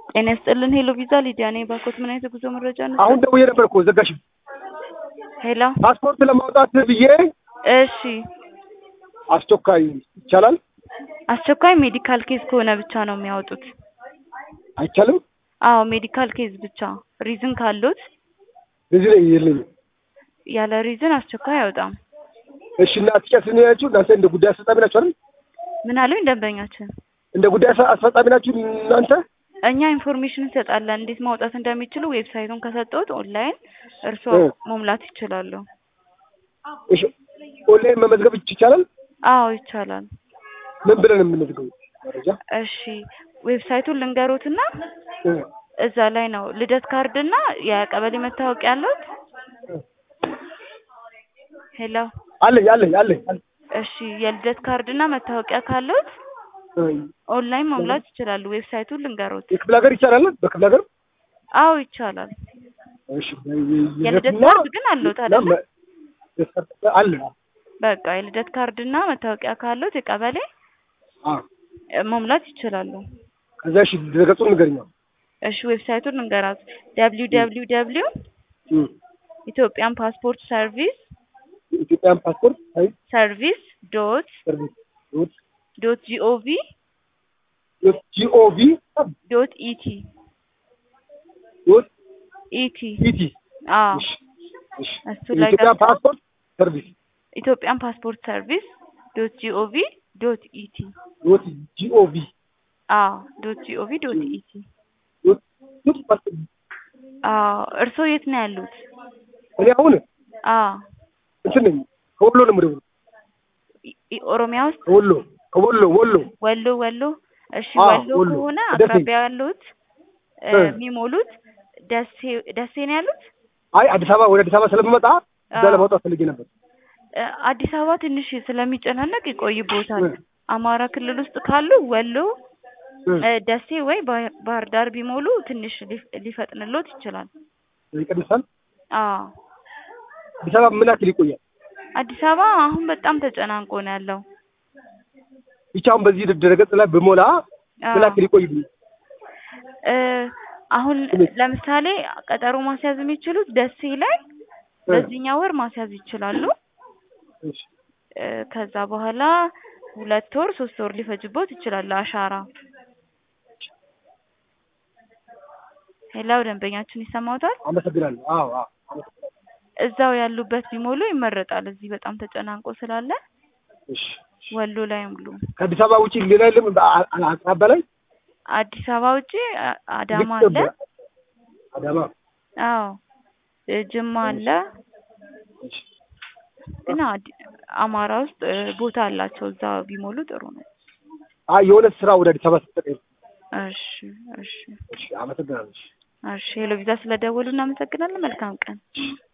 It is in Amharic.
ጤና ይስጥልን ሄሎ ቪዛ ሊዲያ ነኝ። ባኮት ምን አይነት የጉዞ መረጃ ነው? አሁን ደውዬ ነበር እኮ ዘጋሽ። ሄሎ ፓስፖርት ለማውጣት ብዬ እሺ፣ አስቸኳይ ይቻላል አስቸኳይ ሜዲካል ኬዝ ከሆነ ብቻ ነው የሚያወጡት። አይቻልም? አዎ ሜዲካል ኬዝ ብቻ ሪዝን ካሉት፣ በዚህ ላይ የለኝም። ያለ ሪዝን አስቸኳይ አይወጣም። እሺ እና ትጨት ነው ያላችሁ እናንተ እንደ ጉዳይ አስፈጻሚ ናችሁ አይደል? ምን አሉኝ ደንበኛችን? እንደ ጉዳይ አስ- አስፈጻሚ ናችሁ እናንተ? እኛ ኢንፎርሜሽን እንሰጣለን እንዴት ማውጣት እንደሚችሉ ዌብሳይቱን ከሰጠሁት ኦንላይን እርስዎ እ። መሙላት ይችላሉ። እሺ ኦንላይን መመዝገብ ይቻላል? አዎ ይቻላል። ምን ብለን የምንመዝገበው መረጃ? እሺ ዌብሳይቱን ልንገሮትና እ። እዛ ላይ ነው ልደት ካርድ እና የቀበሌ መታወቂያ ያሉት። ሄሎ አለኝ አለኝ አለኝ አለኝ። እሺ የልደት ካርድ እና መታወቂያ ካሉት እ። ኦንላይን መሙላት ይችላሉ። ዌብሳይቱን ልንገሮት። የክፍለ ሀገር ይቻላል? በክፍለ ሀገር አዎ ይቻላል። እሺ የልደት እና- ካርድ ግን አለዎት እና አይደለ? መ- አለ በቃ የልደት ካርድ እና መታወቂያ ካሉት የቀበሌ አ እ፣ መሙላት ይችላሉ። ከዛ እሺ ድረገጹን ንገሪኝ። እሺ ዌብሳይቱን ልንገራት ደብሊው ደብሊው ደብሊው እ። ኢትዮጵያን ፓስፖርት ሰርቪስ የኢትዮጵያን ፓስፖርት አይ ሰርቪስ ዶት ሰርቪስ ዶት ዶት ጂኦቪ ዶት ጂኦቪ ዶት ኢቲ ዶት ኢቲ ኢቲ አዎ እሺ እሺ እሱ ላይ የኢትዮጵያ ገብተው ፓስፖርት ሰርቪስ ኢትዮጵያን ፓስፖርት ሰርቪስ ዶት ጂኦቪ ዶት ኢቲ ዶት ጂኦቪ አዎ ዶት ጂኦቪ ዶት ኢቲ ዶት ዶት ፓስፖርት አዎ እርስዎ የት ነው ያሉት? እኔ አሁን አዎ እንትን ነኝ ከወሎ ነው የምደውለው ኢ- ኢ- ኦሮሚያ ውስጥ ከወሎ ከወሎ ወሎ ወሎ ወሎ እሺ አዎ፣ ወሎ ወሎ። ከሆነ ደሴ። አቅራቢያ ያሉት እ፣ እ። የሚሞሉት ደሴ ደሴ ነው ያሉት አይ አዲስ አበባ ወደ አዲስ አበባ ስለምመጣ እዛ አዎ። ለማውጣት ፈልጌ ነበር እ፣ አዲስ አበባ ትንሽ ስለሚጨናነቅ ይቆይቦታል። እ። አማራ ክልል ውስጥ ካሉ ወሎ እ። እ፣ ደሴ ወይ ባህር ባህር ዳር ቢሞሉ ትንሽ ሊፍ- ሊፈጥንሎት ይችላል። ይቀንሳል አዎ አዲስ አበባ ምን ያክል ይቆያል አዲስ አበባ አሁን በጣም ተጨናንቆ ነው ያለው። ብቻ አሁን በዚህ ድረገጽ ላይ ብሞላ ምን አዎ ያክል ይቆይብኝ እ፣ አሁን እንዴት? ለምሳሌ ቀጠሮ ማስያዝ የሚችሉት ደሴ ላይ እ። በዚህኛው ወር ማስያዝ ይችላሉ። እሺ እ፣ ከዛ በኋላ ሁለት ወር ሶስት ወር ሊፈጅቦት ይችላል አሻራ። ሄላው ደንበኛችን ይሰማዎታል? አመሰግናለሁ አዎ አዎ አመሰግናለሁ። እዛው ያሉበት ቢሞሉ ይመረጣል። እዚህ በጣም ተጨናንቆ ስላለ እሺ ወሎ ላይ ሙሉ። ከአዲስ አበባ ውጪ ሌላ የለም በአ- አ- አቅራቢያ ላይ አዲስ አበባ ውጪ አ- አዳማ ልክ አለ። በ- አዳማ አዎ እ፣ ጅማ አለ። እሺ ግን አዲ- አማራ ውስጥ እ፣ ቦታ አላቸው። እዛ ቢሞሉ ጥሩ ነው። አይ የሆነ ስራ ወደ አዲስ አበባ ስትጠቀም እሺ እሺ እሺ አመሰግናለሁ እሺ እሺ ሄሎ ቪዛ ስለደወሉ እናመሰግናለን። መልካም ቀን።